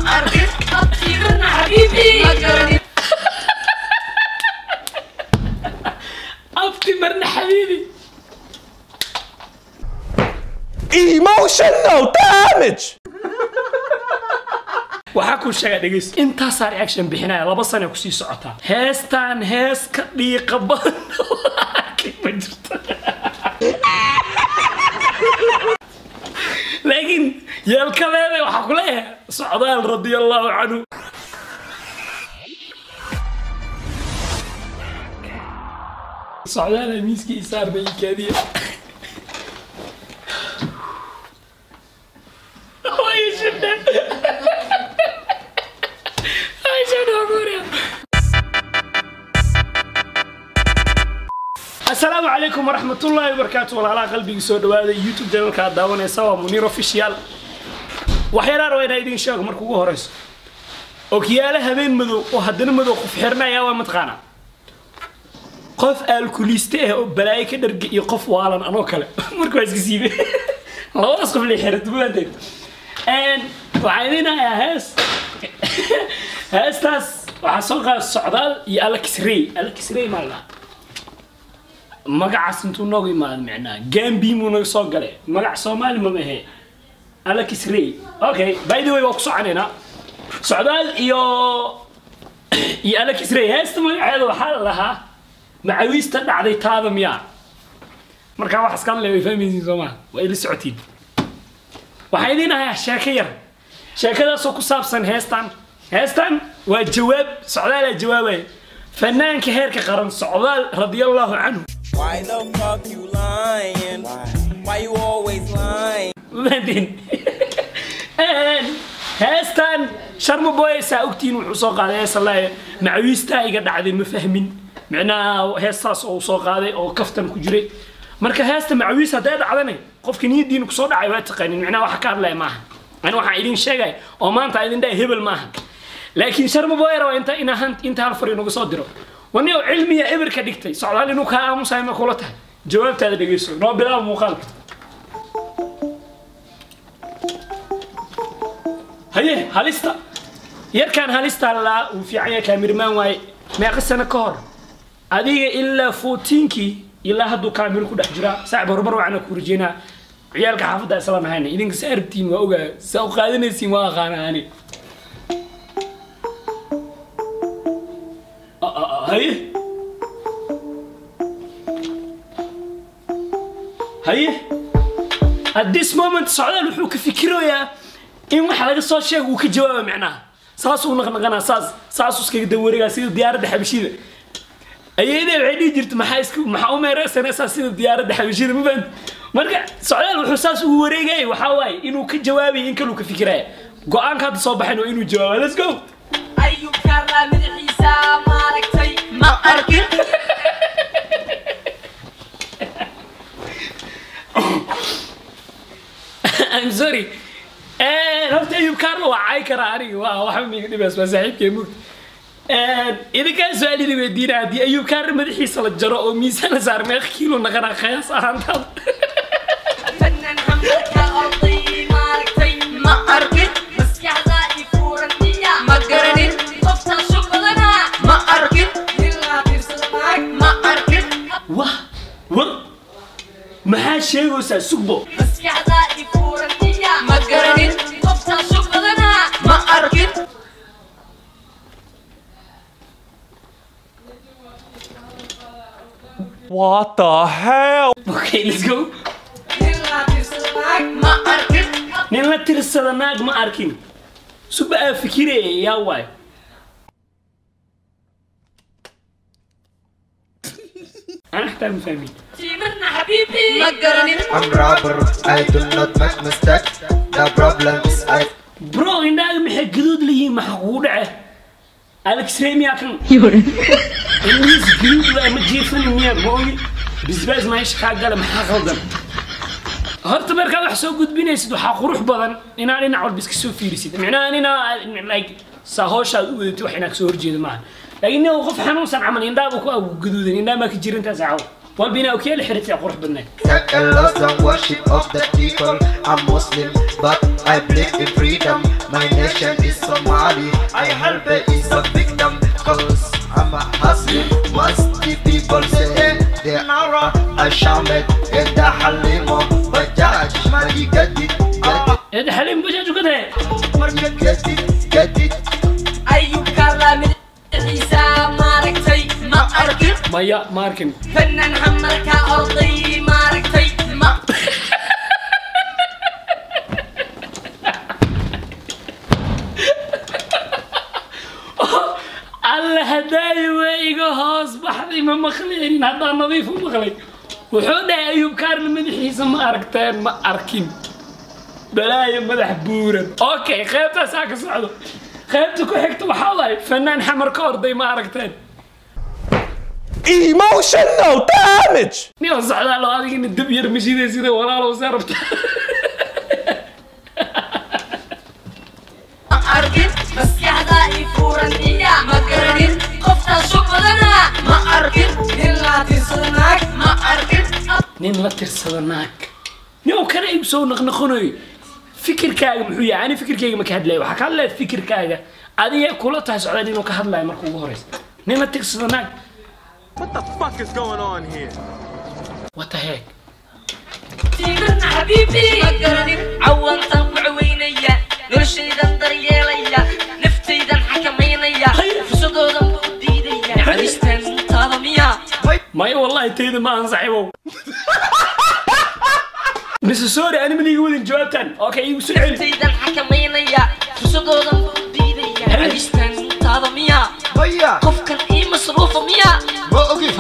arkin abtiirana xabiibi ma garanin abti marna xabiibi Emotional damage! waxaa kuu sheegaa dhegeyso intaasaa reaction bixinaya laba sana kusii socotaa heestaan hees ka dhiiqa badan arkay ma jirto laakiin yeelkadeeda waxaa ku leeyahay socdaal radiallahu canhu socdaal miiskii isaarna ii kaadiya Ay, shida. Ay, shida, Gloria. asalaamu calaykum waraxmatullaahi wabarakaatu walaalaha qalbiga soo dhawaada youtube channelka aad daawanaysa waa muniir official waxyaalaha rabaa inaa idiin sheego marka ugu horeyso okiyaale habeen madow oo haddana madow qof xirnaya waa mataqaana qof aalkuliiste ah oo balaayo ka dharga iyo qof waalan anoo kale marka waa iska siibe labadaas qof lay xira dumaanteed waxaa idiin hayaa hees heestaas waxaa soo qaada socdaal iyo alex ray alex ray maa la dhahaa magacaas intuu noogu imaado micnaha gambi muu naga soo galay magac soomaali ma mahe alex ray okay by the way waa ku soconaynaa socdaal iyo iyo alex ray heesta magaceeda waxaa la lahaa macawiista dhacday taada miyaa markaa wax iska hadlaya way fahmaysiin soomaa waa ila socotiin waxaa idiin ahayaa sheeko yar sheekadaasoo ku saabsan heestan heestan waa jawaab socdaalaa jawaabaya fanaanka heerka qaran socdaal radiallahu canhu Why the fuck you lying? Why you always lying? maadin heestan sharma boy saa ogtiin wuxuu soo qaaday heesa laaye macawiistaa iga dhacday ma fahmin micnaha heestaas oo uu soo qaaday oo kaftan ku jiray marka heesta macawiis hadday dhacdane qofka niyadiina kusoo dhacay waa taqaanin micnaha waxa ka hadlaya maaha ani waxaan idin sheegaya oo maanta idin dhahay hebel maaha laakiin sharma boy raba inta inaa inta hal far inagu soo diro wani oo cilmiya eber ka dhigtay socdaal inuu kaa aamusayo ma kula tahay jawaabtaada dhegeyso noo bilaaba muuqaalka haye halista yarkaan halista laa uu fiican yahay kaamirmaan waaye meeqa sano ka hor adiga ilaa footiinkii ilaa hadduu kaamiro ku dhex jiraa saaxib horumar waxaana ku rajeynaa ciyaalka xaafadda isla nahayna idinka sa arabtiin waa ogaa saa u qaadanaysiin waa aqaana ani haye haye at this moment socdaal wuxuu ka fikirayaa in waxa laga soo sheega uu ka jawaaba micnaha saasuu naqnaqanaa saas saasuu iskaga dawareegaa sida diyaaradda xabashida ayayda waxay dhihi jirta maxaa iska maxaa u meereysanaysaa sida diyaaradda xabashida ma fahamti marka socdaal wuxuu saas ugu wareegaya waxaa waaye inuu ka jawaabaya in kaluu ka fikiraya go-aanka hadda soo baxayn waa inuu jawaaba let's go ayuu kaarlaa madaxiisa maaragtay ma arkin I'm sorry. horta ayub kaarlo waa cay karaa aniga waa waxba miga dhibays waa saaxiibkay mugta idinkaa su-aalida weydiina haddii ayub kaarna madaxiisa la jaro oo miisaan la saar meeqa kiilo naqanaa qiyaas ahaantaada fanaan xambalka orday maaragtay ma arkin maskaxda i furantiya ma garanin qoftaa shug badanaa ma arkin ilaa fiirsada naag ma arkin wah war maxaa sheegaysaa sugbo maskaxda i furantiya ma garanin qoftaa shug badanaa ma arkin What the hell? okay let's go ilaa fiirsada naag ma arkin nin la tirsada naag ma arkin suba aa fikiraya yaa waay ana xataa ma fahmin tiimarna xabiibi ma garanin I'm robber, I do not make mistakes. The problem is I bro indhaaga maxay gaduud leeyihiin maxaa kugu dhace alex remiya kan indhiis gaduud waa ma jiifani miya ma ogi bisbaas meesha kaa gala maxaa qaldan horta markaa wax soo gudbinaysid waxaa qurux badan inaa dhinac walba iska soo fiirisid micnaha inaa like saa hooshaad u wadatid wax inaa kasoo horjeeda maaha laakiin nin qof xanuunsan camal indhaaba ku agu gaduudan indhaa maa ka jirantaas caw walbina okiyaal xirtay qurux badneed Take a loss and worship of the people. I'm Muslim, but I believe in freedom. My nation is Somali. I help it is a victim. Cause I'm a hustler. Once the people say they are a shaman and the halimo. Bajaj, money get it, get eed xaliim bajaaj uga tahay it, get it, get it. ayub karaa madaxiisa maaragtay ma arkin maya maarkin fanaan xamarka orday maaragtay ma alla hadaayo waa iga hoos baxday ma maqlaynin haddaan nadiif u maqlay wuxuu dhahay ayuub kaarna madaxiisa ma aragteen ma arkin balaayo madax buuran okay qaybtaasaa ka socdo qaybta ku xigta waxaa waaye fanaan xamar ka orday ma aragteen Emotional damage! nin oo socdaa loo adigina dab yar mashiday sida walaalow see rabta ma arkin maskaxda i furan iya ma garanin qoftaasu badana ma arkin nin laatirsada naag ma arkin nin la tirsada naag nin oo kana igu soo naqnaqonayo fikirkaaga muxuu yahay ani fikirkayga ma ka hadlaya waxaa ka hadlaya fikirkaaga adiga kula tahay socdaa ninuu ka hadlaya marka ugu horeysa nin la tirsada naag What the fuck is going on here? what the heck tiirana xabiibi ma garanin cawantan ku caweynaya noloshaydan daryeelaya naftaydan xakamaynaya fursadoodan buu diidaya naxariistan taada miya maya wallahi tayda ma ansaxibow mise sorry ani maliga wadin jawaabtan okay igu soo celi naftaydan xakamaynaya fursadoodan buu diidaya naxariistan taada miya Maya, qofkan ii masruufa miya ma ogi.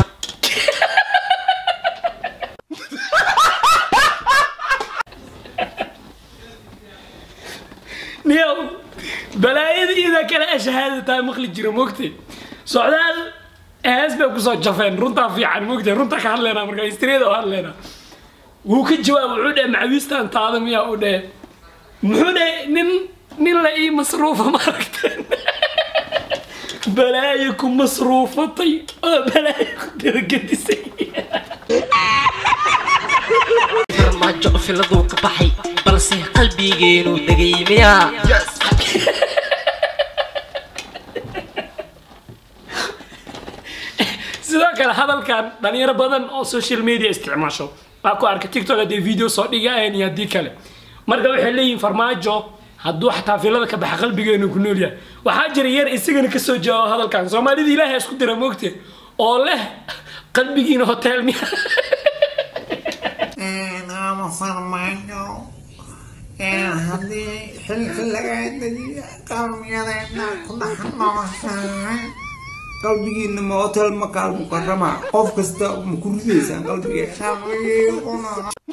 niyow balaayada idaa kale a shahaada tahay maqli jira mogtay socdaal hees bay kusoo jafeen runtaa fiican mogtay runtaa ka hadleynaa marka istriyada u hadleynaa wuu ka jawaab wuxuu dhahe macawiistan taada miyaa u dhahe muxuu dhahe nin nin la ii masruufa ma aragteen balaayo ku masruufatay oo balaayo ku dabagedisay farmaajo filaduu ka baxay balse qalbigeenu degay miya Yes. sidoo kale hadalkan dhalinyaro badan oo social media isticmaasho waa ku arka tiktok haddii video soo dhigayeen iyo haddii kale marka waxay leeyihin farmaajo hadduu xataa filada ka baxa qalbigeenu ku nool yahay waxaa jira yar isagana kasoo jawaabo hadalkan soomaalida ilaahay isku dira moogte oo leh qalbigiina hotel miya ama farmaajo haddii xilka laga dejiyo qalbiyadeena ku dhex nooshahay qalbigiina ma hotel makaal mukarama qof kasta ma ku ridaysaan qalbigeena qalbigiina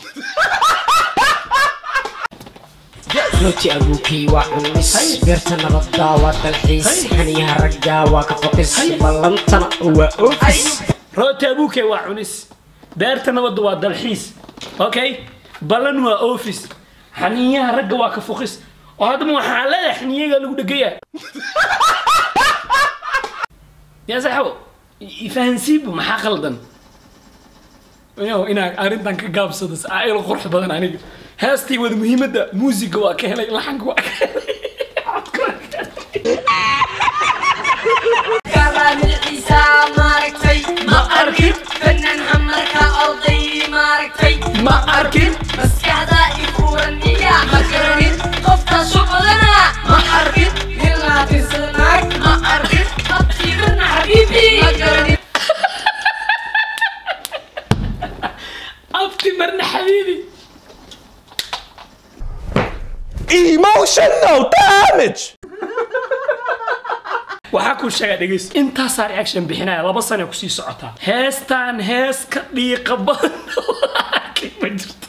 rooti abuukay waa cunis beerta nabadda waa dalxiis xaniyaha ragga waa ka foqis ballantana waa ofis rooti abuuke waa cunis beerta nabadda waa dalxiis okay ballan waa office xaniyaha ragga waa ka fuqis oo haddaba waxaa leedahay xaniyaga lagu dhegaya yaa saxabo ifahansiibu maxaa qaldan yow inaa arrintan ka gaabsado aail qurux badan aniga heestii wada muhiimadda muusiga waa ka helay laxanka waa ka helay codka waa ka helay karaamilciisa maaragtay ma arkin fanaan xamarka orday maaragtay ma arkin maskaxda i furan iya ma garanin qoftaasu badana ma arkin nin laatirsada naag ma arkin abtiirana xabiibi ma garanin abti marna xabiibi Emotional damage! waxaa kuu sheegaa dhegeys intaasaa reaction bixinaya laba sane kusii socotaa heestaan hees ka dhiiqa badan arkay ma jirto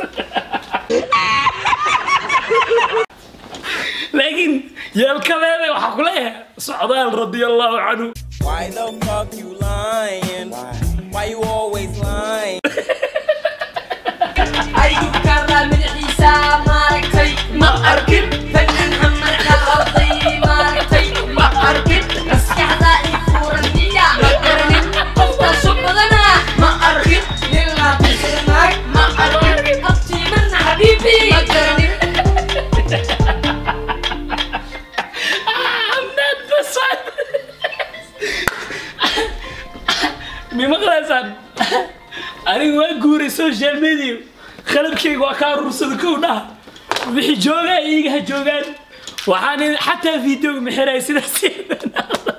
laakiin yeelkadeeda waxaa ku leeyahay socdaal radiallahu canhu Why the fuck you lying? Why you always lying? ayuu karaamilciisa maaragtay ma arkin fanaan xamarka orday maaragtay ma arkin maskaxda i furan iya ma garanin qoftaasu badana ma arkin nin mi maqlaysaan aniga waa guuray social media qalabkayga waa kaa rursada kow dhaha wixii joogaa iiga ha joogaan waxaan xataa videoga mixiray sidaas